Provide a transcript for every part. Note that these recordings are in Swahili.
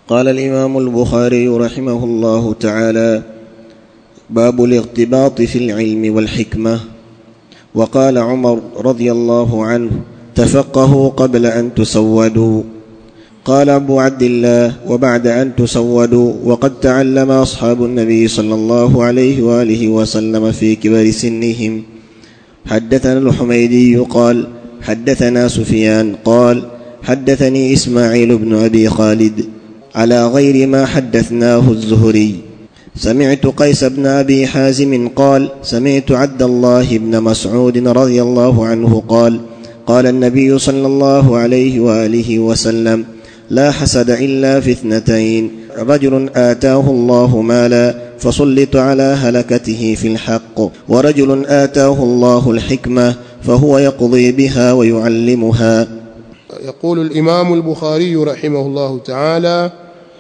قال الامام البخاري رحمه الله تعالى باب الاغتباط في العلم والحكمه وقال عمر رضي الله عنه تفقهوا قبل ان تسودوا قال ابو عبد الله وبعد ان تسودوا وقد تعلم اصحاب النبي صلى الله عليه واله وسلم في كبر سنهم حدثنا الحميدي قال حدثنا سفيان قال حدثني اسماعيل بن ابي خالد على غير ما حدثناه الزهري سمعت قيس بن ابي حازم قال سمعت عبد الله بن مسعود رضي الله عنه قال قال النبي صلى الله عليه واله وسلم لا حسد الا في اثنتين رجل اتاه الله مالا فسلط على هلكته في الحق ورجل اتاه الله الحكمه فهو يقضي بها ويعلمها يقول الامام البخاري رحمه الله تعالى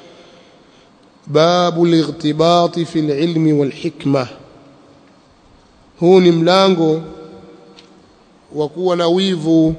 باب الاغتباط في العلم والحكمه huu ni mlango wa kuwa na wivu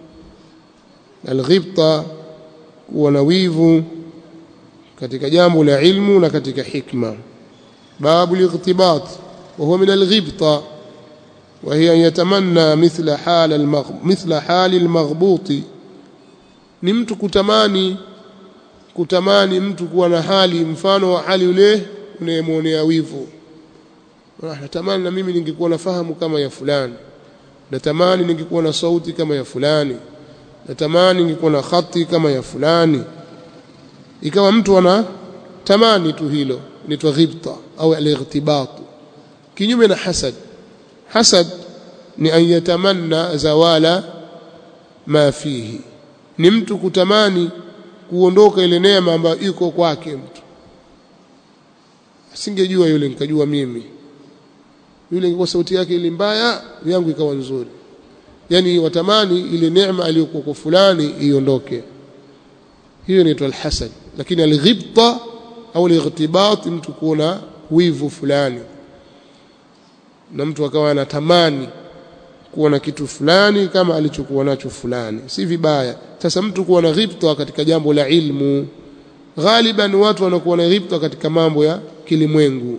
alghibta kuwa na wivu katika jambo la ilmu na katika hikma babu الاغتباط وهو من الغبطة وهي أن يتمنى مثل حال المغ... مثل حال المغبوط ni mtu kutamani kutamani mtu kuwa na hali mfano wa hali yule unayemwonea wivu natamani na mimi ningekuwa nafahamu kama ya fulani natamani ningekuwa na sauti kama ya fulani natamani ningekuwa na khati kama ya fulani ikawa mtu ana tamani tu hilo inaitwa ghibta au al-ightibat kinyume na hasad hasad ni an yatamanna zawala ma fihi ni mtu kutamani kuondoka ile neema ambayo iko kwake mtu asingejua yule nikajua mimi yule ingekuwa sauti yake ile mbaya yangu ikawa nzuri yani watamani ile neema aliyokuwa kwa fulani iondoke hiyo inaitwa alhasad lakini alghibta au alightibat mtu kuona wivu fulani na mtu akawa anatamani kuwa na kitu fulani kama alichokuwa nacho fulani si vibaya sasa mtu kuwa na ghibta katika jambo la ilmu ghaliban watu wanakuwa na ghibta katika mambo ya kilimwengu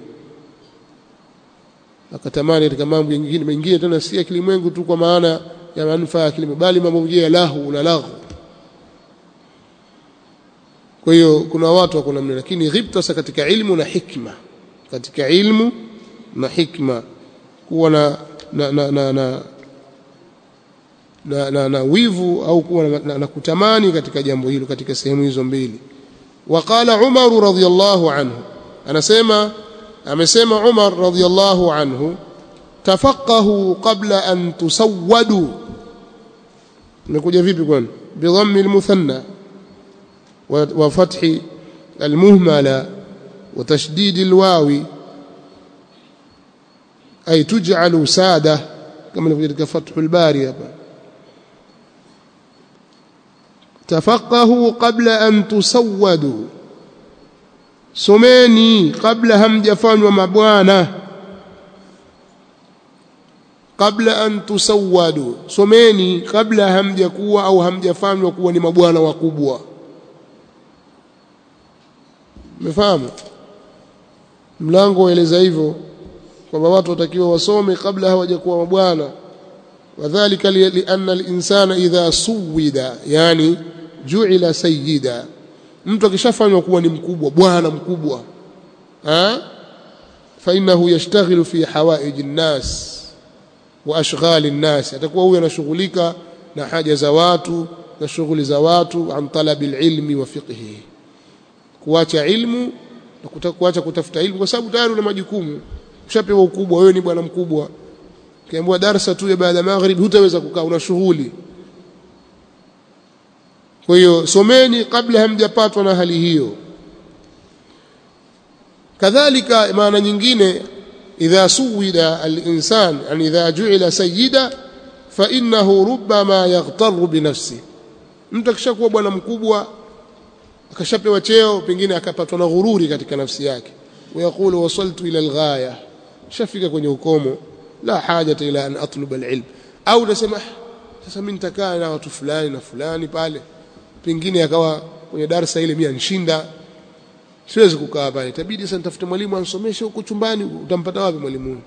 akatamani katika mambo mengine mengine tena si ya kilimwengu tu kwa maana ya manufaa ya kilimwengu bali mambo mengine ya lahu na laghu kwa hiyo kuna watu wako namna lakini ghibta sasa katika ilmu na hikma katika ilmu na hikma kuwa na na na na, na na, na, na wivu au kuwa na, na, na kutamani katika jambo hilo katika sehemu hizo mbili waqala Umar radhiyallahu anhu anasema amesema Umar radhiyallahu anhu tafaqahu qabla an tusawwadu imekuja vipi kwani bidhammi almuthanna wa fathi almuhmala wa tashdid alwawi ay tuj'alu sada kama ilivyo katika fathul bari hapa tafaqahu qabla an tusawwadu someni kabla hamjafanywa mabwana kabla an tusawwadu someni kabla hamjakuwa au hamjafanywa kuwa ni mabwana wakubwa umefahamu mlango waeleza hivyo kwamba watu watakiwa wasome kabla hawajakuwa mabwana wadhālika lianna al-insana idha suwida yani ju'ila sayyida mtu akishafanywa kuwa ni mkubwa bwana mkubwa ha fa innahu yashtaghilu fi hawaij an-nas wa ashghal an-nas atakuwa huyo anashughulika na haja za watu na shughuli za watu an talabil ilmi wa fiqhi kuacha ilmu na kuacha kutafuta ilmu kwa sababu tayari una majukumu ushapewa ukubwa wewe ni bwana mkubwa ukiambiwa darasa tu ya baada ya maghrib hutaweza kukaa una shughuli kwa hiyo someni kabla hamjapatwa na hali hiyo kadhalika maana nyingine idha suwida al-insan an idha ju'ila sayyida fa innahu rubbama yaghtaru bi nafsi mtu akishakuwa bwana mkubwa akashapewa cheo pengine akapatwa na ghururi katika nafsi yake ويقول وصلت إلى الغاية shafika kwenye ukomo la hajata ila an atluba alilm au nasema sasa mimi nitakaa na watu fulani na fulani pale pengine akawa kwenye darasa ile mimi anshinda siwezi kukaa pale itabidi sasa nitafute mwalimu ansomeshe huko chumbani utampata wapi mwalimu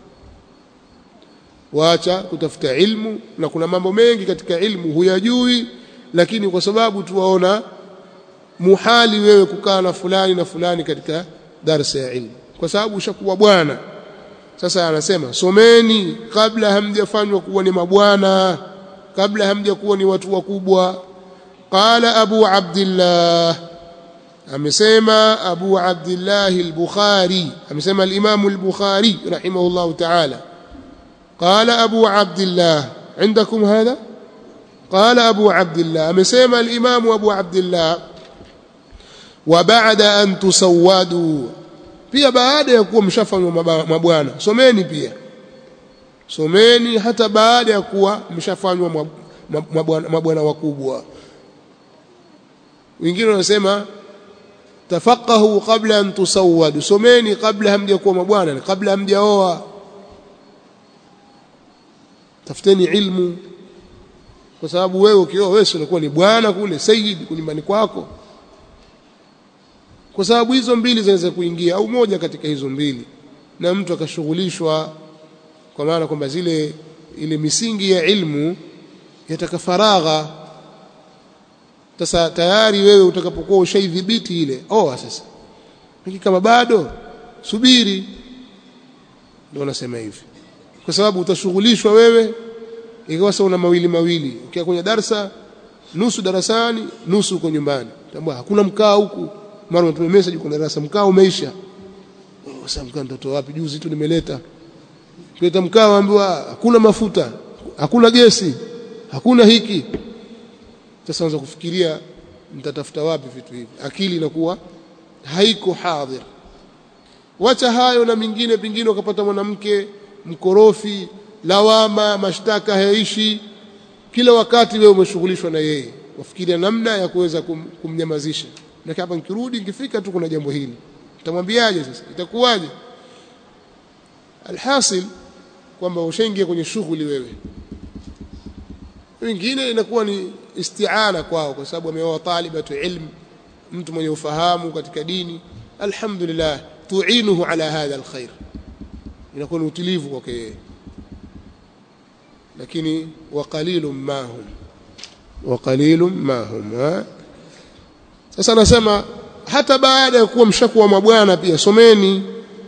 waacha kutafuta ilmu na kuna mambo mengi katika ilmu huyajui lakini kwa sababu tuwaona muhali wewe kukaa na fulani na fulani katika darsa ya ilmu kwa sababu ushakuwa bwana sasa anasema someni kabla hamjafanywa kuwa ni mabwana kabla hamjakuwa ni watu wakubwa qala abu abdillah amesema abu abdillah al-bukhari amesema al-imam al-bukhari rahimahullah ta'ala قال أبو عبد الله عندكم هذا قال أبو عبد الله أمسيما الإمام أبو عبد الله وبعد أن تسودوا pia baada ya kuwa mshafanywa mabwana someni pia someni hata baada ya kuwa mshafanywa mabwana wakubwa wengine wanasema tafaqahu qabla an tusawwadu someni kabla hamjakuwa mabwana kabla hamjaoa tafuteni ilmu kwa sababu wewe ukioa wewe unakuwa ni bwana kule sayyid nyumbani kwako kwa sababu hizo mbili zinaweza kuingia au moja katika hizo mbili na mtu akashughulishwa kwa maana kwamba zile ile misingi ya ilmu yataka faragha sasa tayari wewe utakapokuwa ushaidhibiti ile oa sasa lakini kama bado subiri ndio nasema hivi kwa sababu utashughulishwa wewe ikawa sasa una mawili mawili ukiwa kwenye darasa nusu darasani nusu uko nyumbani tambua hakuna mkaa huku mara unatuma message kwa darasa mkaa umeisha sasa mkaa mtoto wapi juzi tu nimeleta kuleta mkaa waambiwa hakuna mafuta hakuna gesi hakuna hiki sasa anza kufikiria mtatafuta wapi vitu hivi akili inakuwa haiko hadhir wacha hayo na mingine pingine ukapata mwanamke mkorofi lawama mashtaka hayaishi kila wakati wewe umeshughulishwa na yeye wafikiria namna ya kuweza kum, kumnyamazisha na hapa nikirudi nikifika tu kuna jambo hili utamwambiaje sasa itakuwaje alhasil kwamba ushaingia kwenye shughuli wewe wengine inakuwa ni isti'ana kwao kwa sababu ameoa talibatu ilm mtu mwenye ufahamu katika dini alhamdulillah tuinuhu ala hadha alkhair inakuwa ni utulivu kwake yeye lakini wa qalilun ma hum wa qalilun ma hum sasa anasema hata baada ya kuwa mshakuwa mabwana pia someni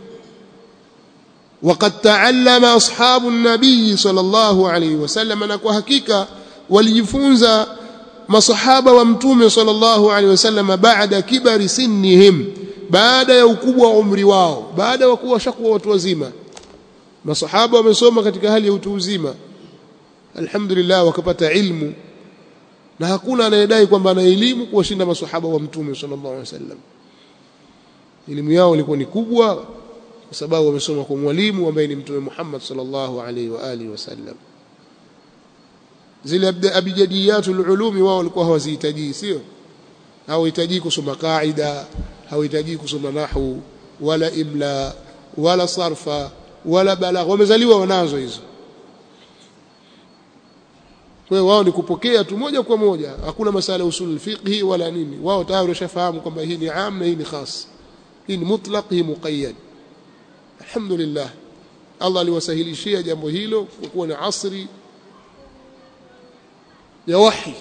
وقد تعلم أصحاب النبي صلى الله عليه وسلم na kwa hakika walijifunza masahaba wa mtume sallallahu alaihi wasallam baada kibari sinnihim baada ya ukubwa wa umri wao baada ya kuwa shakuwa watu wazima masahaba wamesoma katika hali ya utu uzima alhamdulillah wakapata ilmu na hakuna anayedai kwamba ana elimu kuwashinda masahaba wa mtume sallallahu alaihi wasallam elimu yao ilikuwa ni kubwa kwa sababu wamesoma kwa mwalimu ambaye ni mtume Muhammad sallallahu alaihi wa alihi wasallam zile abjadiyatul ulumi wao walikuwa hawazihitaji sio hawahitaji kusoma kaida hawahitaji kusoma nahwu wala imla wala sarfa wala balagha wamezaliwa wanazo hizo kwa hiyo wao ni kupokea tu moja kwa moja hakuna masala usul fiqhi wala nini wao tayari washafahamu kwamba hii ni am na hii ni khas hii ni mutlaq hii muqayyad alhamdulillah Allah aliwasahilishia jambo hilo kwa kuwa na asri ya wahi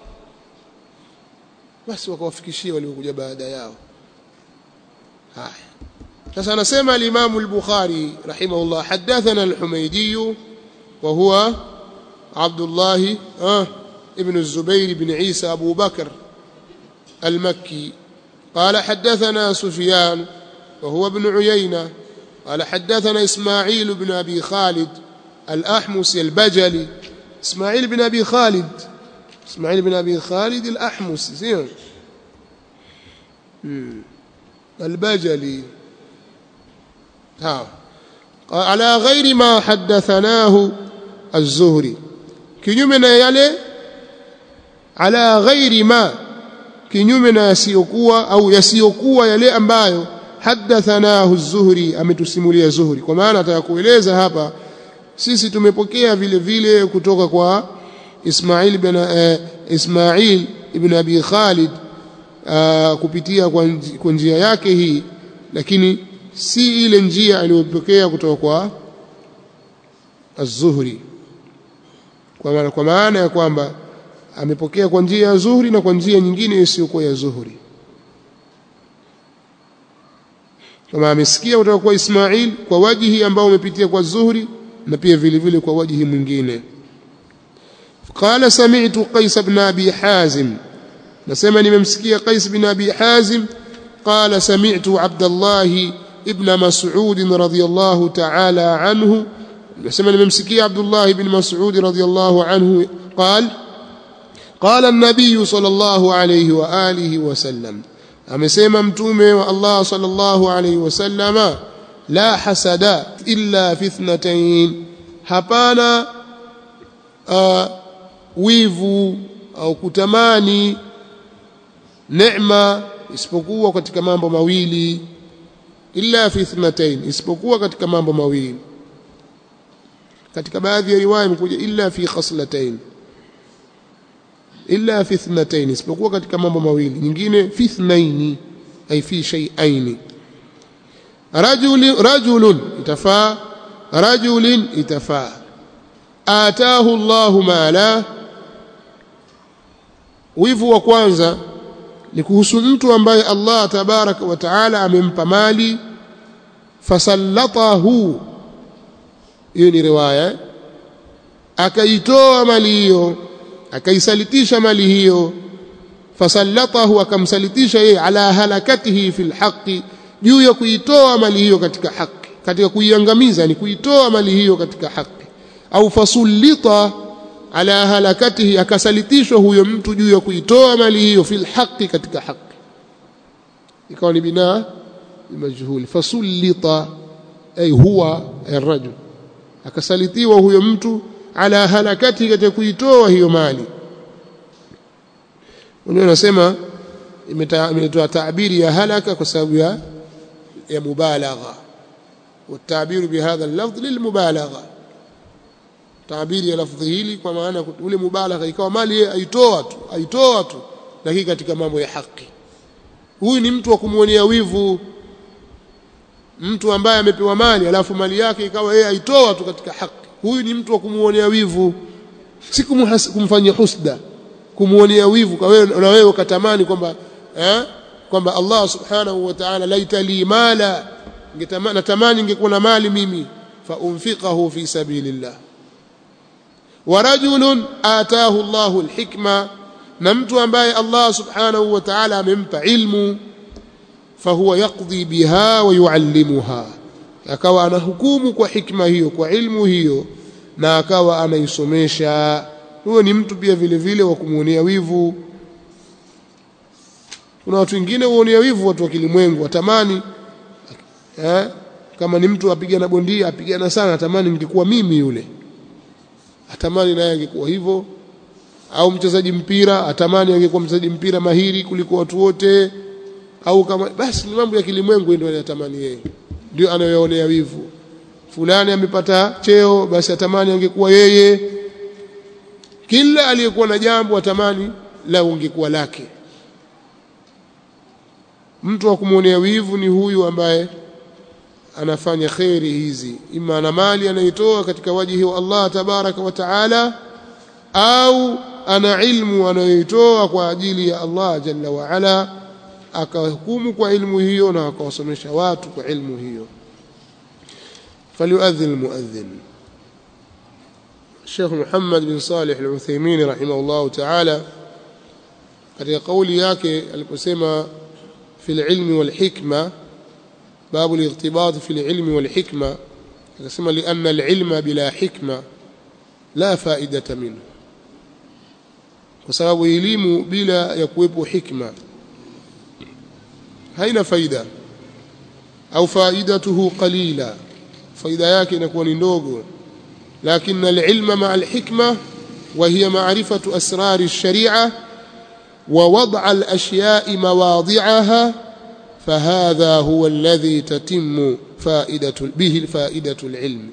basi wakawafikishia waliokuja baada yao haya sasa anasema al-Imam al-Bukhari rahimahullah hadathana al-Humaydi wa huwa عبد الله آه ابن الزبير بن عيسى أبو بكر المكي قال حدثنا سفيان وهو ابن عيينة قال حدثنا إسماعيل بن أبي خالد الأحمس البجلي إسماعيل بن أبي خالد إسماعيل بن أبي خالد الأحمس زين البجلي ها على غير ما حدثناه الزهري kinyume na yale ala ghairi ma kinyume na yasiyokuwa au yasiyokuwa yale ambayo hadathanahu az-Zuhri ametusimulia Zuhri kwa maana atakueleza hapa sisi tumepokea vile vile kutoka kwa Ismail ibn eh, Ismail ibn Abi Khalid uh, kupitia kwa, nji, kwa njia yake hii lakini si ile njia aliyopokea kutoka kwa az-Zuhri kwa maana kwa maana ya kwamba amepokea kwa njia ya Zuhri na kwa njia nyingine isiyokuwa ya Zuhri kama amesikia kutoka kwa Ismail kwa wajihi ambao umepitia kwa Zuhri na pia vile vile kwa wajihi mwingine قال سمعت قيس بن أبي حازم نسمع نمسكي قيس بن أبي حازم قال سمعت عبد الله ابن مسعود رضي الله تعالى عنه نسمع نمسكي عبد الله بن مسعود رضي الله عنه قال قال النبي صلى الله عليه وآله وسلم amesema mtume wa Allah sallallahu alayhi wasallama la hasada illa fi ithnatayn hapana uh, wivu au kutamani neema isipokuwa katika mambo mawili illa fi ithnatayn isipokuwa katika mambo mawili katika baadhi ya riwaya imekuja illa fi khaslatayn illa fi ithnatayn isipokuwa katika mambo mawili nyingine fi ithnaini ay fi shay'ain rajul rajulun itafaa rajulin itafaa ataahu Allahu mala wivu wa kwanza ni kuhusu mtu ambaye Allah tabaraka wa taala amempa mali fasallatahu hiyo ni riwaya akaitoa mali hiyo akaisalitisha mali hiyo fasallatahu akamsalitisha yeye ala halakatihi fil haqi juu ya kuitoa mali hiyo katika haki katika kuiangamiza ni kuitoa mali hiyo katika haki au fasullita ala halakatihi akasalitishwa huyo mtu juu ya kuitoa mali hiyo fil haqi katika haki ikawa ni binaa majhuli fasullita ay huwa arrajul akasalitiwa huyo mtu ala halakati katika kuitoa hiyo mali wenyewe nasema imetoa taabiri ya halaka kwa sababu ya ya mubalagha والتعبير بهذا اللفظ للمبالغه تعبير ya lafdhi hili kwa maana ule mubalagha ikawa mali yeye aitoa tu aitoa tu lakini katika mambo ya haki huyu ni mtu wa kumuonea wivu mtu ambaye amepewa mali alafu mali yake ikawa yeye aitoa tu katika haki huyu ni mtu wa kumuonea wivu si kumfanyia husda kumuonea wivu kwa wewe na wewe ukatamani kwamba eh kwamba Allah subhanahu wa ta'ala laita li mala natamani ningekuwa na mali mimi fa unfiqahu fi sabilillah wa rajulun ataahu Allahu alhikma na mtu ambaye Allah subhanahu wa ta'ala amempa ilmu fahuwa yaqdi biha wa yuallimuha akawa anahukumu kwa hikma hiyo kwa ilmu hiyo na akawa anaisomesha huyo ni mtu pia vile vile wa kumuonea wivu kuna watu wengine huonea wivu watu wa kilimwengu watamani eh, kama ni mtu apigana bondia apigana sana atamani ningekuwa mimi yule atamani naye angekuwa hivyo au mchezaji mpira atamani angekuwa mchezaji mpira mahiri kuliko watu wote au kama basi ni mambo ya kilimwengu ndio anatamani yeye ndio anayoonea wivu fulani amepata cheo basi atamani angekuwa yeye kila aliyekuwa na jambo atamani la ungekuwa lake mtu wa kumwonea wivu ni huyu ambaye anafanya kheri hizi ima ana mali anaitoa katika wajihi wa Allah tabaraka wa taala au ana ilmu anayoitoa kwa ajili ya Allah jalla wa ala akahukumu kwa ilmu hiyo na akawasomesha watu kwa ilmu hiyo فليؤذن المؤذن الشيخ محمد بن صالح العثيمين رحمه الله تعالى katika kauli yake aliposema في العلم والحكمة باب الاغتباط في العلم والحكمة akasema لأن العلم بلا حكمة لا فائدة منه kwa sababu elimu bila ya kuwepo hikma haina faida au faidatuhu qalila faida yake inakuwa ni ndogo لكن العلم مع الحكمة وهي معرفة أسرار الشريعة ووضع الأشياء مواضعها فهذا هو الذي تتم فائدة به فائدة العلم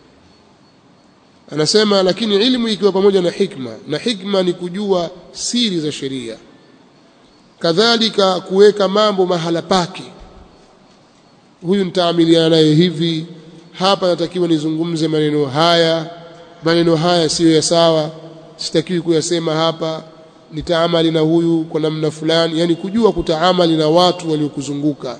anasema lakini ilmu ikiwa pamoja na hikma na hikma ni kujua siri za sheria kadhalika kuweka mambo mahala pake huyu nitaamiliana naye hivi hapa natakiwa nizungumze maneno haya maneno haya siyo ya sawa sitakiwi kuyasema hapa nitaamali na huyu kwa namna fulani yani kujua kutaamali na watu waliokuzunguka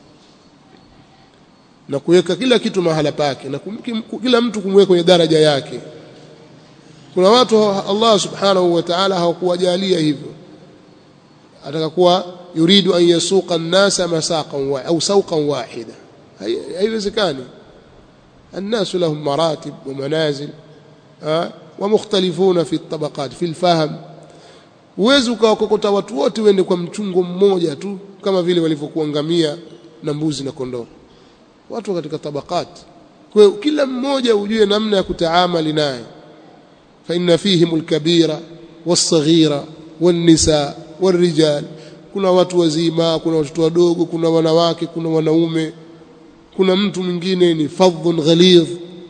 na kuweka kila kitu mahala pake na kum, kila mtu kumweka kwenye daraja yake kuna watu Allah subhanahu wa ta'ala hawakuwajalia hivyo atakakuwa yuridu an yasuqa an-nasa masaqan wa au sawqan wahida haiwezekani الناس لهم مراتب ومنازل ومختلفون في الطبقات في الفهم uwezi ukawakokota watu wote wende kwa mchungo mmoja tu kama vile walivyokuwa ngamia na mbuzi na kondoo watu katika tabakat kwa hiyo kila mmoja ujue namna ya kutaamali naye fa inna fihim alkabira was-saghira wan-nisa war-rijal kuna watu wazima kuna watoto wadogo kuna wanawake kuna wanaume kuna mtu mwingine ni fadhun ghalidh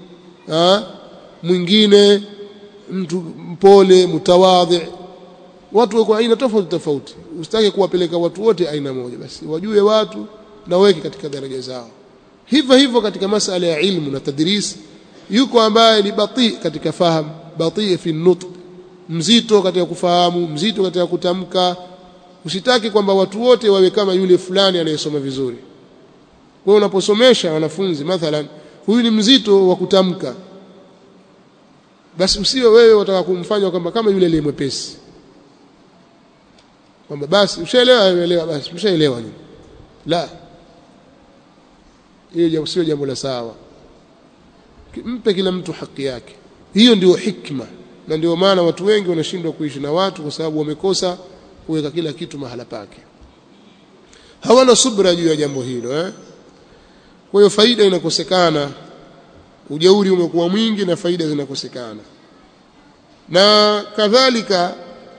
mwingine mtu mpole mutawadhi watu wako aina tofauti tofauti usitake kuwapeleka watu wote aina moja basi wajue watu na weke katika daraja zao hivyo hivyo katika masala ya ilmu na tadris yuko ambaye ni bati katika fahamu bati fi nutq mzito katika kufahamu mzito katika kutamka usitaki kwamba watu wote wawe kama yule fulani anayesoma vizuri kwa unaposomesha wanafunzi mathalan huyu ni mzito wa kutamka basi usiwe wewe wataka kumfanya kwamba kama yule aliye mwepesi kwamba basi ushaelewa elewa basi ushaelewa nini la hiyo sio jambo la sawa mpe kila mtu haki yake hiyo ndio hikma na ndio maana watu wengi wanashindwa kuishi na watu kwa sababu wamekosa kuweka kila kitu mahala pake hawana subra juu ya jambo hilo eh kwa hiyo faida inakosekana ujeuri umekuwa mwingi na faida zinakosekana na kadhalika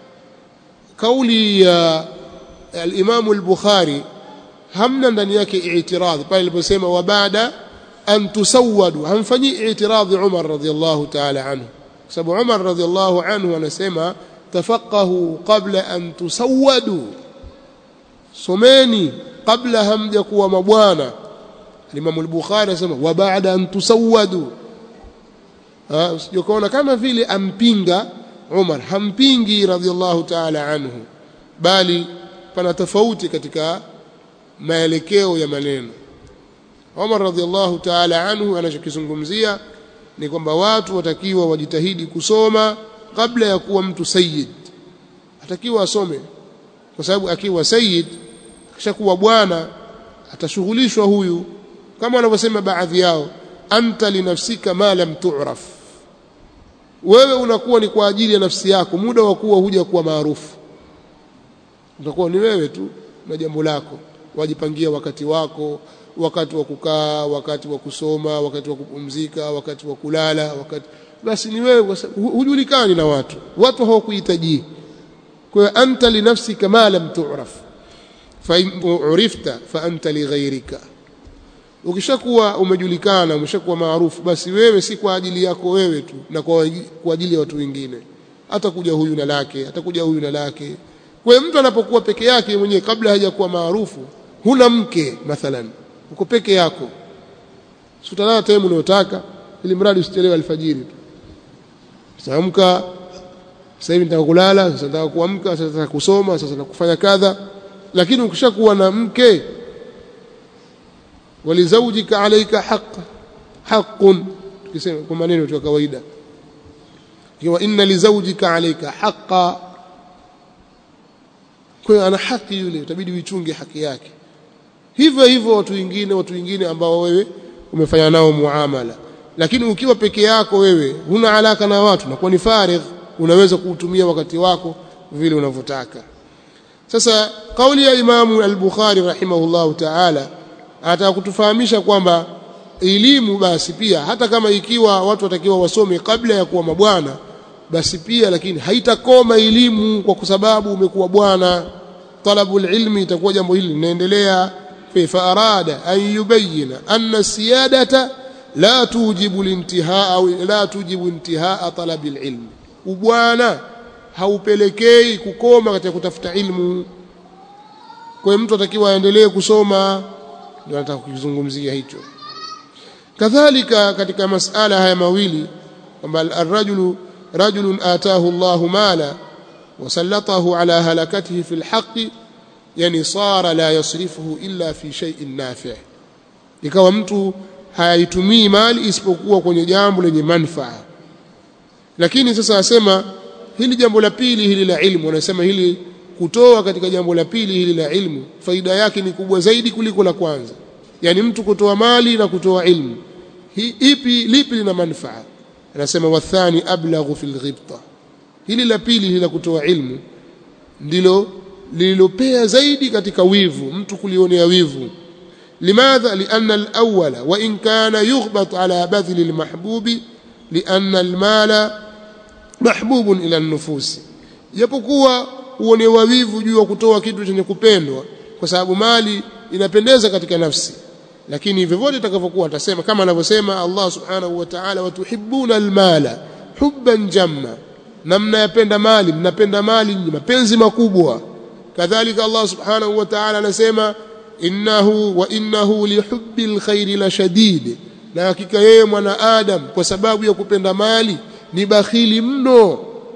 kauli ya al-Imam al-Bukhari hamna ndani yake i'tiradhi pale aliposema wa baada an tusawwadu hamfanyi i'tiradhi Umar radhiyallahu ta'ala anhu sababu Umar radhiyallahu anhu anasema tafaqahu qabla an tusawwadu someni kabla hamja kuwa mabwana Imam al-Bukhari anasema wa baada an tusawwadu usijokaona kama vile ampinga Umar hampingi radhiallahu ta'ala anhu bali pana tofauti katika maelekeo ya maneno Umar radhiallahu ta'ala anhu anachokizungumzia ni kwamba watu watakiwa wajitahidi kusoma kabla ya kuwa mtu sayyid atakiwa asome kwa sababu akiwa sayyid kishakuwa bwana atashughulishwa huyu kama wanavyosema baadhi yao anta linafsika ma lam tu'raf wewe unakuwa ni kwa ajili ya nafsi yako muda wa kuwa huja kuwa maarufu utakuwa ni wewe tu na jambo lako wajipangia wakati wako wakati wa kukaa wakati wa kusoma wakati wa kupumzika wakati wa kulala wakati basi ni wewe hujulikani na watu watu hawakuhitaji kwa hiyo anta linafsika ma lam tu'raf fa in urifta fa anta lighayrika ukishakuwa umejulikana umeshakuwa maarufu basi wewe si kwa ajili yako wewe tu na kwa, kwa ajili ya watu wengine atakuja huyu na lake atakuja huyu na lake kwa mtu anapokuwa peke yake mwenyewe kabla hajakuwa maarufu huna mke mathalan uko peke yako utalala time unayotaka ili mradi usichelewe alfajiri tu saamka sasa hivi nataka kulala sasa nataka kuamka sasa nataka kusoma sasa nataka kufanya kadha lakini ukishakuwa na mke walizaujika alayka haqq haqqun tukisema kwa maneno ya kawaida ikiwa inna lizaujika alayka haqqa kwa ana haki yule utabidi uichunge haki yake hivyo hivyo watu wengine watu wengine ambao wewe umefanya nao muamala lakini ukiwa peke yako wewe huna alaka na watu na kwa ni farigh unaweza kuutumia wakati wako vile unavyotaka sasa kauli ya Imamu al-Bukhari rahimahullahu ta'ala anataka kutufahamisha kwamba elimu basi pia hata kama ikiwa watu watakiwa wasome kabla ya kuwa mabwana basi pia lakini haitakoma elimu kwa sababu umekuwa bwana talabul ilmi itakuwa jambo hili linaendelea fa arada an yubayyana anna siyadata la tujibu lintihaa au la tujibu intihaa talabil ilmi ubwana haupelekei kukoma katika kutafuta ilmu kwa hiyo mtu atakiwa aendelee kusoma ndio nataka kukizungumzia hicho kadhalika katika masala haya mawili kwamba arrajulu rajulun atahu Allahu mala wasallatahu ala halakatihi fil haqqi yani sara la yasrifuhu illa fi shay'in nafi' ikawa mtu hayaitumii mali isipokuwa kwenye jambo lenye manufaa lakini sasa asema hili jambo la pili hili la ilmu anasema hili kutoa katika jambo la pili hili la ilmu faida yake ni kubwa zaidi kuliko la kwanza yani mtu kutoa mali na kutoa ilmu Hi, ipi lipi lina manufaa anasema wathani ablaghu fil ghibta hili la pili hili la kutoa ilmu ndilo lililopea zaidi katika wivu mtu kulionea wivu limadha lianna alawwala wa in kana yughbat ala badhli almahbubi lianna almala mahbubun ila an-nufusi japokuwa uonewa wivu juu ya kutoa kitu chenye kupendwa kwa sababu mali inapendeza katika nafsi lakini vyovyote itakavyokuwa atasema kama anavyosema Allah subhanahu wa ta'ala watuhibbuna almala hubban jamma na mnayapenda mali mnapenda mali mapenzi makubwa kadhalika Allah subhanahu wa ta'ala anasema innahu wa innahu lihubbi alkhairi la shadid na hakika yeye mwanadamu kwa sababu ya kupenda mali ni bakhili mno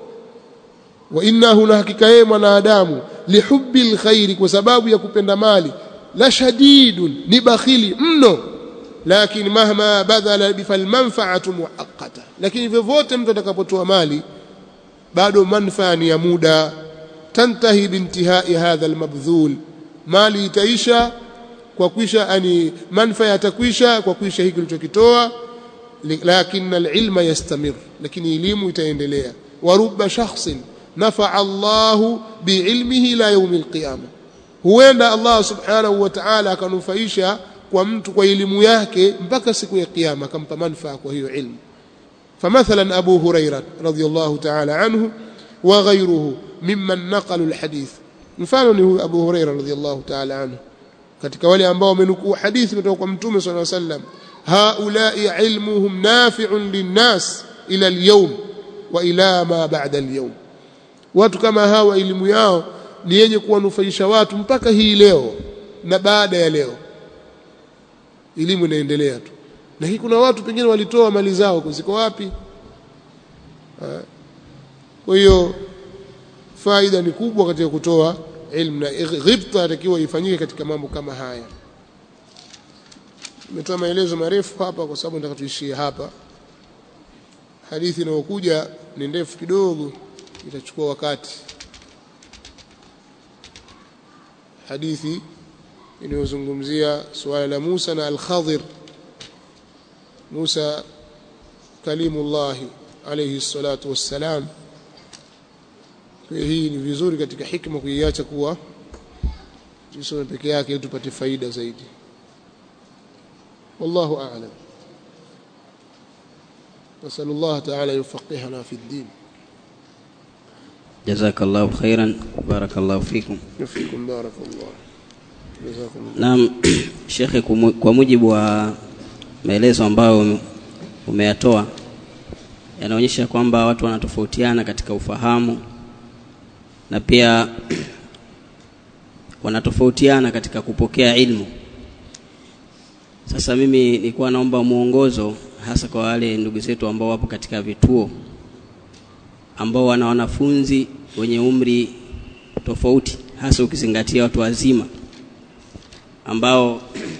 wa innahu na hakika yeye mwanadamu lihubbi alkhairi kwa sababu ya kupenda mali la shadidun ni bakhili mno lakini mahma badala bifal manfaatu muaqqata lakini vyovyote mtu atakapotoa mali bado manfaa ni ya muda tantahi bintihai hadha almabdhul mali itaisha kwa kuisha ani manfaa yatakwisha kwa kuisha hiki kilichokitoa lakin alilma yastamir lakini elimu itaendelea wa rubba shakhsin nafa Allah biilmihi la yawm alqiyamah huenda Allah subhanahu wa ta'ala akanufaisha kwa mtu kwa elimu yake mpaka siku ya kiyama akampa manufaa kwa hiyo ilmu فمثلا أبو هريرة رضي الله تعالى عنه وغيره ممن نقلوا الحديث mfano ni Abu Huraira radhiyallahu ta'ala anhu katika wale ambao wamenukuu hadithi kutoka kwa Mtume صلى الله عليه وسلم هؤلاء علمهم نافع للناس إلى اليوم وإلى ما بعد اليوم watu kama hawa elimu yao ni yenye kuwanufaisha watu mpaka hii leo na baada ya leo elimu inaendelea tu na hii kuna watu pengine walitoa mali zao ziko wapi kwa hiyo faida ni kubwa katika kutoa ilmu na ghibta atakiwa ifanyike katika mambo kama haya nimetoa maelezo marefu hapa kwa sababu nataka tuishie hapa hadithi inayokuja ni ndefu kidogo itachukua wakati hadithi inayozungumzia suala la Musa na Al-Khadir Musa kalimullah alayhi salatu wassalam kwa hii ni vizuri katika hikma kuiacha kuwa tusome peke yake ili tupate faida zaidi wallahu a'lam نسأل الله تعالى يفقهنا في الدين جزاك الله خيرا بارك الله فيكم يفيكم بارك الله جزاكم الله Naam, Shekhe, kumu- kwa mujibu wa maelezo ambayo umeyatoa yanaonyesha kwamba watu wanatofautiana katika ufahamu na pia wanatofautiana katika kupokea ilmu. Sasa mimi nilikuwa naomba mwongozo hasa kwa wale ndugu zetu ambao wapo katika vituo ambao wana wanafunzi wenye umri tofauti, hasa ukizingatia watu wazima ambao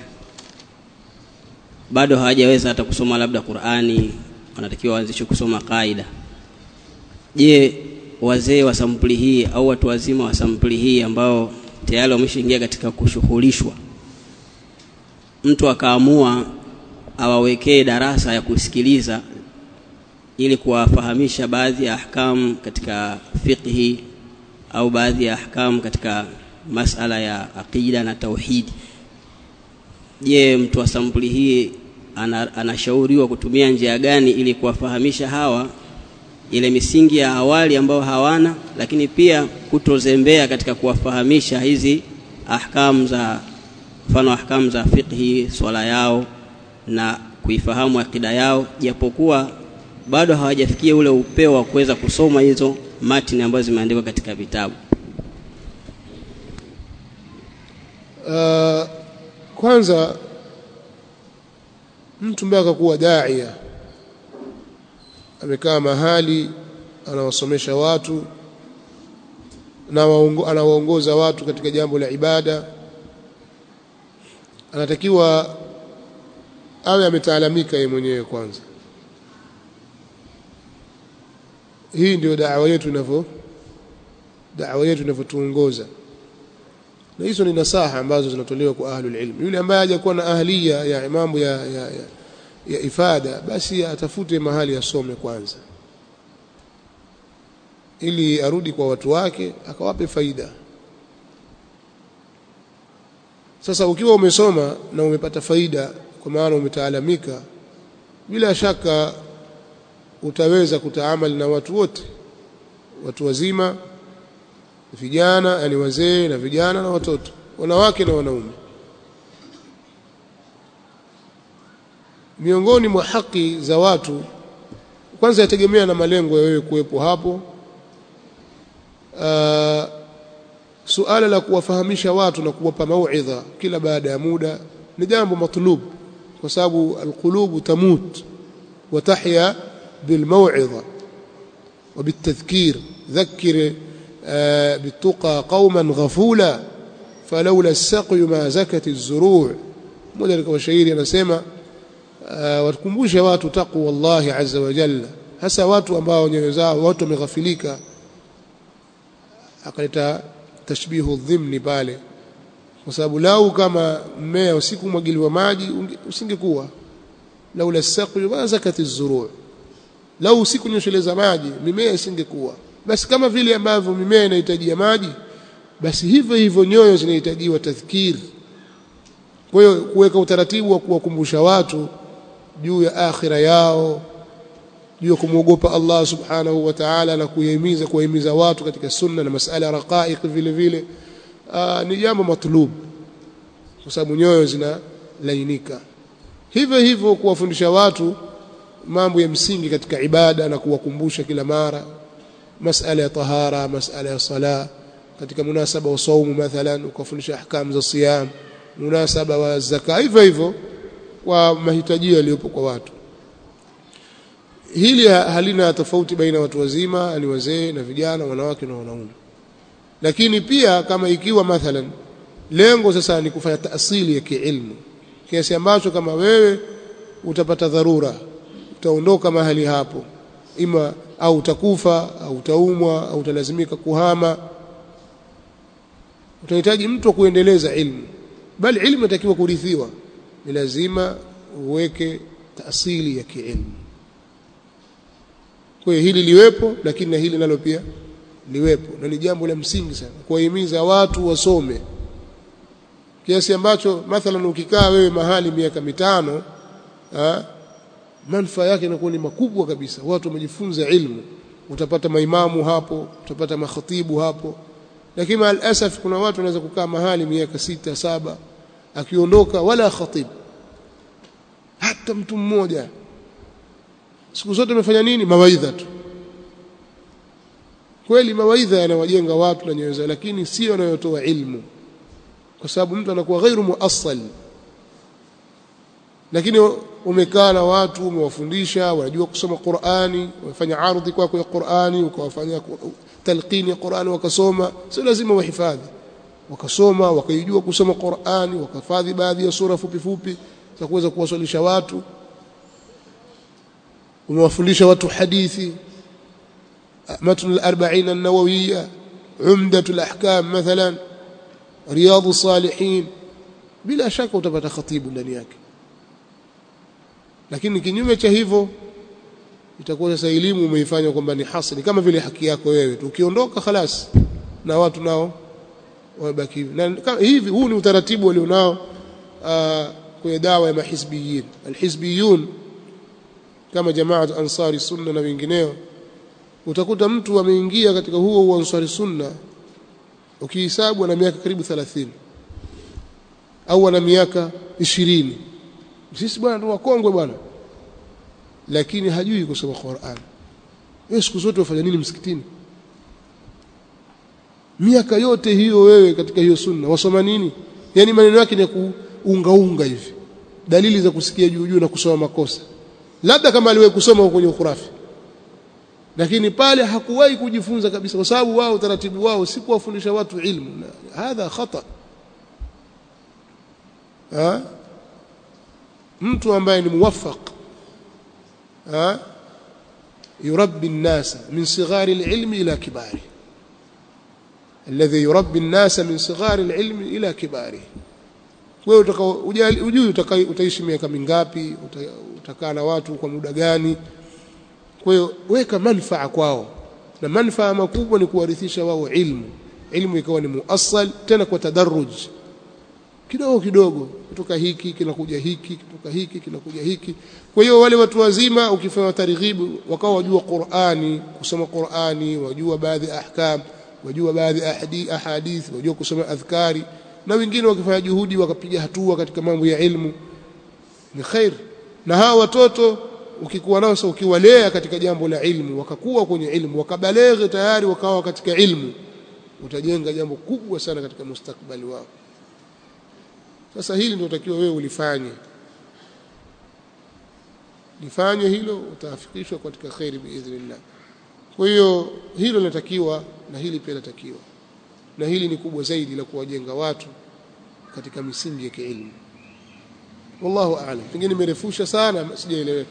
bado hawajaweza hata kusoma labda Qur'ani, wanatakiwa waanzishe kusoma kaida. Je, wazee wa sampuli hii au watu wazima wa sampuli hii ambao tayari wameshaingia katika kushughulishwa, mtu akaamua awawekee darasa ya kusikiliza ili kuwafahamisha baadhi ya ahkam katika fiqhi au baadhi ya ahkam katika masala ya aqida na tauhidi je mtu wa sampuli hii ana, anashauriwa kutumia njia gani ili kuwafahamisha hawa ile misingi ya awali ambao hawana lakini pia kutozembea katika kuwafahamisha hizi ahkam za mfano ahkam za fiqhi swala yao na kuifahamu akida yao japokuwa bado hawajafikia ule upeo wa kuweza kusoma hizo matini ambazo zimeandikwa katika vitabu kwanza mtu mpaka kuwa daia amekaa mahali anawasomesha watu na anawaongoza watu katika jambo la ibada anatakiwa awe ametaalamika yeye mwenyewe kwanza hii ndio da'wa yetu inavyo da'wa yetu inavyotuongoza na hizo ni nasaha ambazo zinatolewa kwa ahlul ilm yule ambaye hajakuwa na ahliya ya mambo ya, ya, ya, ya ifada basi atafute mahali asome kwanza ili arudi kwa watu wake akawape faida sasa ukiwa umesoma na umepata faida kwa maana umetaalamika bila shaka utaweza kutaamali na watu wote watu wazima vijana yani wazee na vijana na watoto wanawake na wanaume miongoni mwa haki za watu kwanza yategemea na malengo ya wewe kuwepo hapo uh, suala la kuwafahamisha watu na kuwapa mauidha kila baada ya muda ni jambo matlub kwa sababu alqulubu tamut wa tahya bilmauidha وبالتذكير ذكر بالتقى قوما غفولا فلولا السقي ما زكت الزروع mmoja katika washairi anasema watukumbushe watu taqwa wallahi azza wa jalla hasa watu ambao nyoyo zao watu wameghafilika akaleta tashbihu dhimni pale kwa sababu lau kama mmea usiku mwagiliwa maji usingekuwa laula saqi ma zakati zuruu lau usiku nyosheleza maji mimea isingekuwa basi kama vile ambavyo mimea inahitajia maji basi hivyo hivyo nyoyo zinahitajiwa tadhkir kwa hiyo kuweka utaratibu wa kuwakumbusha watu juu ya akhira yao juu ya kumwogopa Allah subhanahu wa ta'ala na kuhimiza kuhimiza watu katika sunna na masala raqaiq vile vile aa, ni jambo matlub kwa sababu nyoyo zinalainika hivyo hivyo kuwafundisha watu mambo ya msingi katika ibada na kuwakumbusha kila mara masala ya tahara masala ya sala katika munasaba wa saumu mathalan ukafundisha ahkam za siyam munasaba wa zaka hivyo hivyo kwa mahitaji yaliyopo kwa watu hili halina tofauti baina watu wazima ni wazee na vijana wanawake na wanaume lakini pia kama ikiwa mathalan lengo sasa ni kufanya taasili ya kiilmu kiasi ambacho kama wewe utapata dharura utaondoka mahali hapo ima au utakufa au utaumwa au utalazimika kuhama utahitaji mtu kuendeleza ilmu bali ilmu inatakiwa kurithiwa ni lazima uweke taasili ya kiilmu kwa hiyo hili liwepo lakini na hili nalo pia liwepo na ni jambo la msingi sana kuwahimiza watu wasome kiasi ambacho mathalan ukikaa wewe mahali miaka mitano ha, manufaa yake inakuwa ni makubwa kabisa watu wamejifunza ilmu utapata maimamu hapo utapata makhatibu hapo lakini maalasaf kuna watu wanaweza kukaa mahali miaka sita saba akiondoka wala khatib hata mtu mmoja siku zote amefanya nini mawaidha tu kweli mawaidha yanawajenga watu na nyoyo zao lakini sio yanayotoa ilmu kwa sababu mtu anakuwa ghairu muassal lakini umekaa na watu umewafundisha wanajua kusoma Qur'ani wamefanya ardhi kwako ya Qur'ani ukawafanyia talqini ya Qur'ani wakasoma sio lazima wahifadhi wakasoma wakaijua kusoma Qur'ani wakafadhi baadhi ya sura fupi fupi za kuweza kuwasalisha watu umewafundisha watu hadithi matn al-40 an-nawawiyya umdat al-ahkam mathalan riyad as-salihin bila shaka utapata khatibu ndani yake lakini kinyume cha hivyo itakuwa sasa elimu umeifanya kwamba ni hasani kama vile haki yako wewe tu ukiondoka khalas na watu nao wabaki na hivi huu ni utaratibu walionao kwenye dawa ya mahizbiyin alhizbiyun kama jamaa ansari sunna na wengineo utakuta mtu ameingia katika huo huo ansari sunna ukihesabu ana miaka karibu 30 au ana miaka 20 sisi bwana ndio wakongwe bwana lakini hajui kusoma Qur'an wewe siku zote wafanya nini msikitini miaka yote hiyo wewe katika hiyo sunna wasoma nini yani maneno yake ni unga unga hivi dalili za kusikia juu juu na kusoma makosa labda kama aliwahi kusoma kwenye ukhurafi lakini pale hakuwahi kujifunza kabisa kwa sababu wao utaratibu wao si kuwafundisha watu ilmu na hadha khata ha? mtu ambaye ni muwaffaq ha? يربي الناس من صغار العلم إلى كباره الذي يربي الناس من صغار العلم إلى كباره wewe ujui utaishi miaka mingapi utakaa na watu kwa muda gani kwa hiyo weka manfaa kwao na manfaa makubwa ni kuwarithisha wao ilmu ilmu ikawa ni muassal tena kwa tadarruj kidogo kidogo kutoka hiki kinakuja hiki kutoka hiki kinakuja hiki kwa hiyo wale watu wazima ukifanya targhibu wakawa wajua Qur'ani kusoma Qur'ani wajua baadhi ahkam wajua baadhi ahadith wajua kusoma adhkari na wengine wakifanya juhudi wakapiga hatua katika mambo ya ilmu ni khair na hawa watoto ukikuwa nao sasa ukiwalea katika jambo la ilmu wakakuwa kwenye ilmu wakabaleghe tayari wakawa katika ilmu utajenga jambo kubwa sana katika mustakbali wao sasa hili ndio utakiwa wewe ulifanye lifanye hilo utaafikishwa katika khairi biidhnillah kwa hiyo hilo linatakiwa na hili pia linatakiwa na hili ni kubwa zaidi la kuwajenga watu katika misingi ya kiilmu wallahu aalam pengine nimerefusha sana sijaeleweka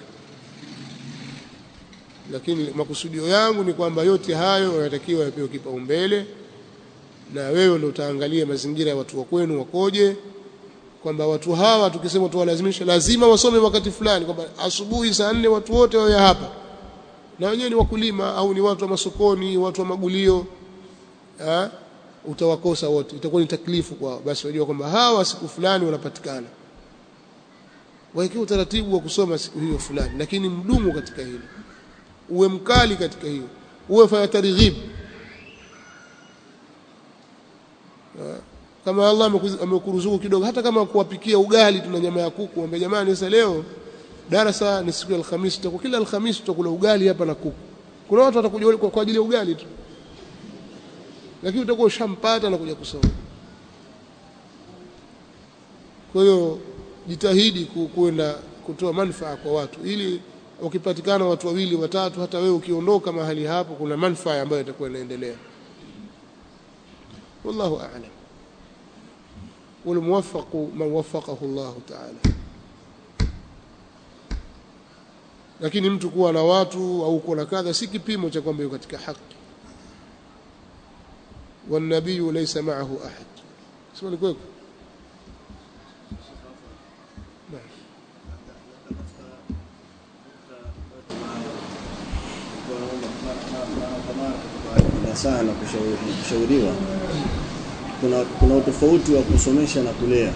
lakini makusudio yangu ni kwamba yote hayo yanatakiwa yapewe kipaumbele na wewe ndio utaangalia mazingira ya watu wa kwenu wakoje kwamba watu hawa tukisema tuwalazimisha lazima wasome wakati fulani kwamba asubuhi saa nne watu wote wawe hapa na wenyewe ni wakulima au ni watu wa masokoni watu wa magulio ha? utawakosa wote itakuwa ni taklifu kwao basi wajua kwamba hawa siku fulani wanapatikana waekee utaratibu wa kusoma siku hiyo fulani lakini mdumu katika hilo uwe mkali katika hiyo uwe fanya targhib kama Allah amekuruzuku kidogo hata kama kuwapikia ugali tuna nyama ya kuku ambaye jamani sasa leo darasa ni siku ya Alhamisi tutakuwa kila Alhamisi tutakula ugali hapa na kuku kuna watu watakuja kwa ajili ya ugali tu lakini utakuwa ushampata na kuja kusoma kwa hiyo jitahidi kwenda kutoa manufaa kwa watu ili ukipatikana watu wawili watatu hata wewe ukiondoka mahali hapo kuna manufaa ambayo itakuwa inaendelea wallahu a'lam والموفق من وفقه الله تعالى lakini mtu kuwa na watu au kuwa na kadha si kipimo cha kwamba yuko katika haki والنبي ليس معه أحد اسمع لكوك nasaha na kushauriwa kuna kuna utofauti wa kusomesha na kulea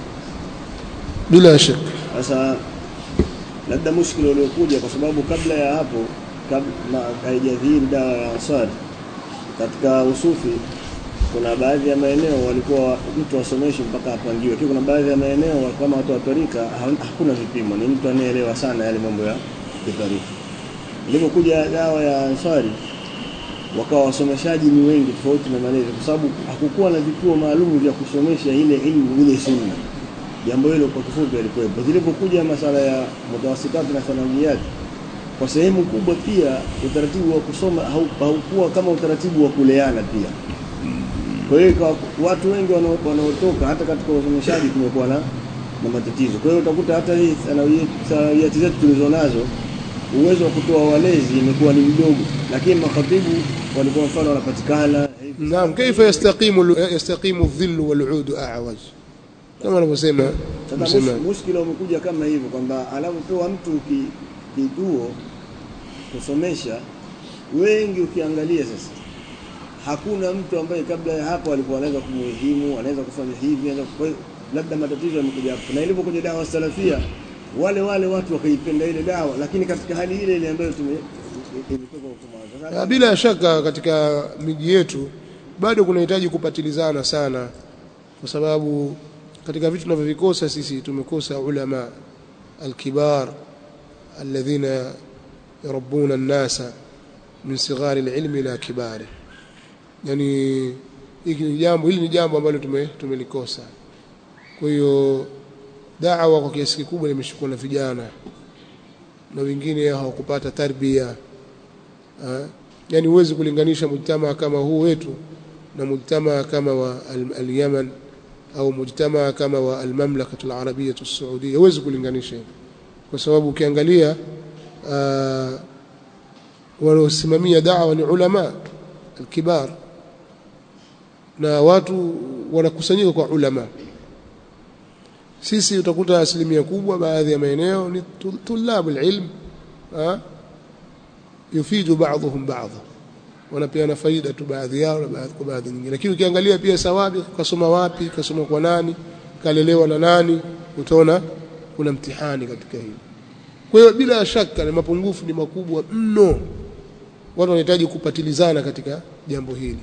bila shaka sasa labda mushkili uliokuja kwa sababu kabla ya hapo kabla haijadhihiri dawa ya ansari katika usufi kuna baadhi ya maeneo walikuwa mtu asomeshwe mpaka apangiwe, lakini kuna baadhi ya maeneo kama watu wa tarika hakuna vipimo, ni mtu anayeelewa sana yale mambo ya kitarika. Ilipokuja dawa ya Ansari wakawa wasomeshaji ni wengi tofauti na malezi, kwa sababu hakukuwa na vituo maalum vya kusomesha ile ilmu ile sunna. Jambo hilo kwa kifupi alikuwepo. Zilipokuja masala ya mutawasitati na thanawiyati, kwa sehemu kubwa pia utaratibu wa kusoma haukuwa kama utaratibu wa kuleana pia kwa hiyo watu wengi wanaotoka hata katika usomeshaji kumekuwa na na matatizo. Kwa hiyo utakuta hata hii sanawiyati zetu tulizonazo uwezo wa kutoa walezi imekuwa ni mdogo, lakini makhatibu walikuwa mfano wanapatikana. Naam, kaifa yastaqimu yastaqimu dhillu wal udu a'waj, kama anavyosema Sasa mushkila umekuja kama hivyo kwamba anapopewa mtu kituo kusomesha, wengi ukiangalia sasa hakuna mtu ambaye kabla ya hapo alikuwa anaweza kumuhimu, anaweza kufanya hivi, anaweza kwa labda matatizo yamekuja hapo. Na ilipokuja dawa salafia, wale wale watu wakaipenda ile dawa, lakini katika hali ile ile ambayo tume imetoka huko bila shaka katika miji yetu bado kunahitaji kupatilizana sana, kwa sababu katika vitu tunavyovikosa sisi tumekosa ulama alkibar alladhina yarabbuna an-nasa min sighari al-ilmi ila kibari yani hili ni jambo hili ni jambo ambalo tume tumelikosa kwa hiyo da'wa kwa kiasi kikubwa limeshikwa na vijana na wengine hawakupata tarbia yani huwezi kulinganisha mujtamaa kama huu wetu na mujtamaa kama wa al-Yaman au mujtamaa kama wa al-Mamlaka al-Arabia as-Saudia huwezi kulinganisha kwa sababu ukiangalia wanaosimamia da'wa ni ulama al-kibar na watu wanakusanyika kwa ulama sisi utakuta asilimia kubwa baadhi ya maeneo ni tulabu ilm yufidu baadhuhum baadha wanapeana faida tu baadhi yao na baadhi kwa baadhi nyingine lakini ukiangalia pia sawabi kasoma wapi kasoma kwa nani kalelewa na nani utaona kuna mtihani katika hili kwa hiyo bila shaka na mapungufu ni makubwa mno watu wanahitaji kupatilizana katika jambo hili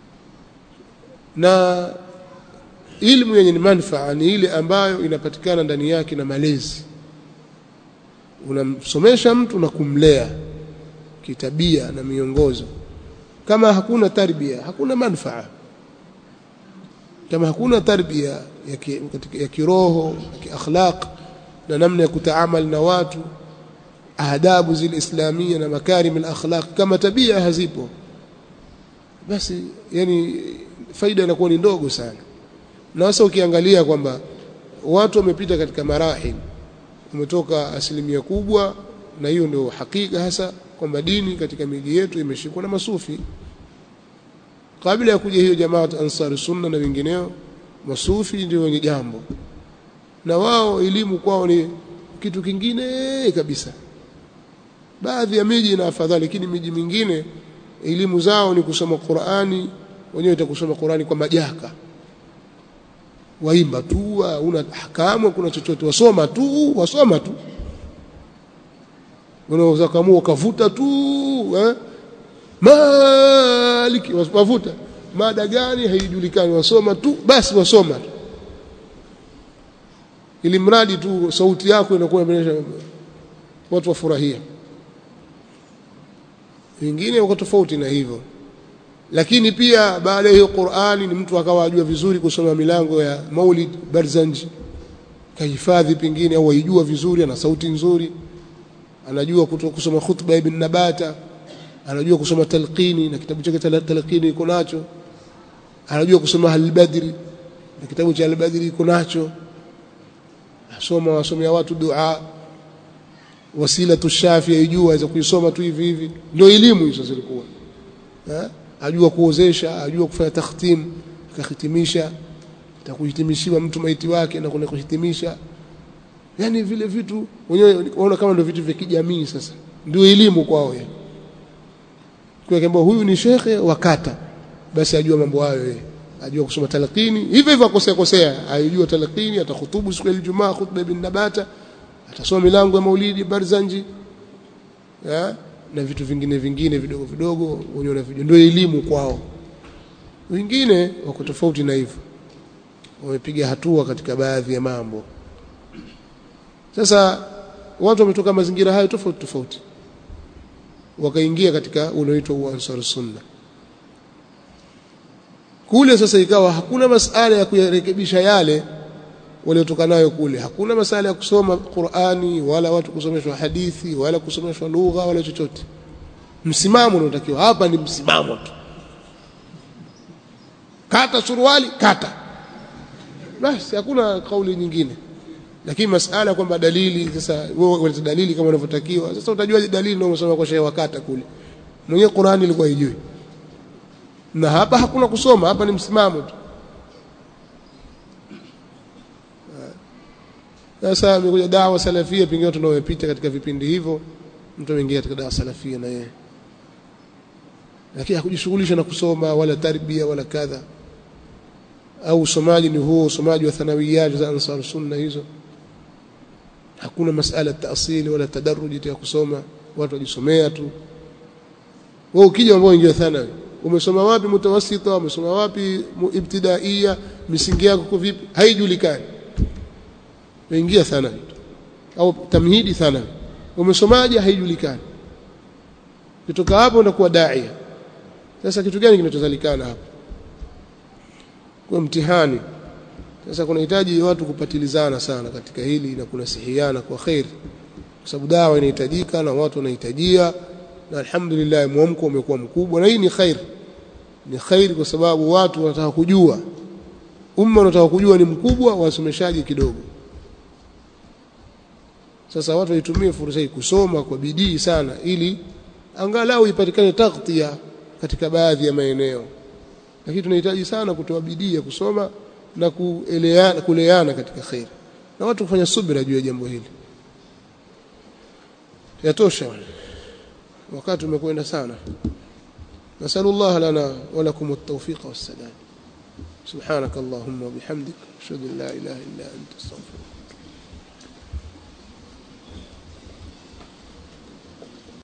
na ilmu yenye manufaa ni ile ambayo inapatikana ndani yake na malezi unamsomesha mtu na kumlea kitabia na miongozo kama hakuna tarbia hakuna manufaa kama hakuna tarbia ya, ki, ya kiroho ya kiakhlaq na namna ya kutaamal na watu adabu zile islamia na makarim al-akhlaq kama tabia hazipo basi yani faida inakuwa ni ndogo sana na sasa ukiangalia kwamba watu wamepita katika marahil umetoka asilimia kubwa na hiyo ndio hakika hasa kwamba dini katika miji yetu imeshikwa na masufi kabla ya kuja hiyo jamaa ansari sunna na wengineo masufi ndio wenye jambo na wao elimu kwao ni kitu kingine kabisa baadhi ya miji ina afadhali lakini miji mingine elimu zao ni kusoma Qur'ani wenyewe itakusoma Qur'ani kwa majaka waimba tu una hakamu kuna chochote wasoma tu wasoma tu unaweza kamua ukavuta tu eh? maliki wavuta mada gani haijulikani wasoma tu basi wasoma tu ili mradi tu sauti yako inakuwa inaonyesha watu wafurahia wengine wako tofauti na hivyo lakini pia baada ya hiyo Qur'ani ni mtu akawa ajua vizuri kusoma milango ya Maulid Barzanji kahifadhi pengine au aijua vizuri ana sauti nzuri anajua kusoma khutba ibn Nabata anajua kusoma talqini na kitabu chake talqini iko nacho anajua kusoma al-Badri na kitabu cha al-Badri iko nacho asoma wasomea watu dua wasila tushafi aijua aweza kuisoma tu hivi hivi ndio elimu hizo zilikuwa eh ajua kuozesha ajua kufanya takhtim akahitimisha atakuhitimishiwa mtu maiti wake na kuna kuhitimisha yani vile vitu wenyewe unaona kama ndio vitu vya kijamii sasa ndio elimu kwao yeye kwa kwamba huyu ni shekhe wakata basi ajua mambo hayo yeye ajua kusoma talqini hivyo hivyo akosea kosea ajua talqini atahutubu siku ya Ijumaa khutba ibn Nabata atasoma milango ya Maulidi Barzanji ya? na vitu vingine vingine vidogo vidogo wenyewe na ndio elimu kwao wengine wako tofauti na hivyo wamepiga hatua katika baadhi ya mambo sasa watu wametoka mazingira hayo tofauti tofauti wakaingia katika unaoitwa uansar sunna kule sasa ikawa hakuna masala ya kuyarekebisha yale waliotoka nayo kule hakuna masala ya kusoma Qur'ani wala watu kusomeshwa hadithi wala kusomeshwa lugha wala chochote msimamo unaotakiwa hapa ni msimamo tu kata suruali kata basi hakuna kauli nyingine lakini masala kwamba dalili sasa wewe unaleta dalili kama unavyotakiwa sasa utajua dalili ndio umesoma kwa shehe wakata kule mwenye Qur'ani ilikuwa haijui na hapa hakuna kusoma hapa ni msimamo tu sasa imekuja dawa salafia pengine tunaopita katika vipindi hivyo mtu ameingia katika dawa salafia na yeye lakini hakujishughulisha na kusoma wala tarbia wala kadha au usomaji ni huo usomaji wa thanawiyat za ansar sunna hizo hakuna masala taasili wala tadarruji ya kusoma watu wajisomea tu wewe ukija ambao ingia thanawi umesoma wapi mutawassita umesoma wapi ibtidaia misingi yako kwa vipi haijulikani uingia thanawi au tamhidi thanawi umesomaje haijulikani kutoka hapo unakuwa daia sasa kitu gani kinachozalikana hapo kwa mtihani sasa kunahitaji watu kupatilizana sana katika hili na kunasihiana kwa khair kwa sababu dawa inahitajika na watu wanahitajia na alhamdulillah mwamko umekuwa mkubwa na hii ni khair ni khair kwa sababu watu wanataka kujua umma unataka kujua ni mkubwa wasomeshaji kidogo sasa watu waitumie fursa hii kusoma kwa bidii sana ili angalau ipatikane taghtia katika baadhi ya maeneo lakini tunahitaji sana kutoa bidii ya kusoma na kueleana kuleana katika khair na watu kufanya subira juu ya jambo hili yatosha wakati umekwenda sana نسأل الله لنا ولكم التوفيق والسداد سبحانك اللهم وبحمدك أشهد أن لا إله إلا أنت استغفرك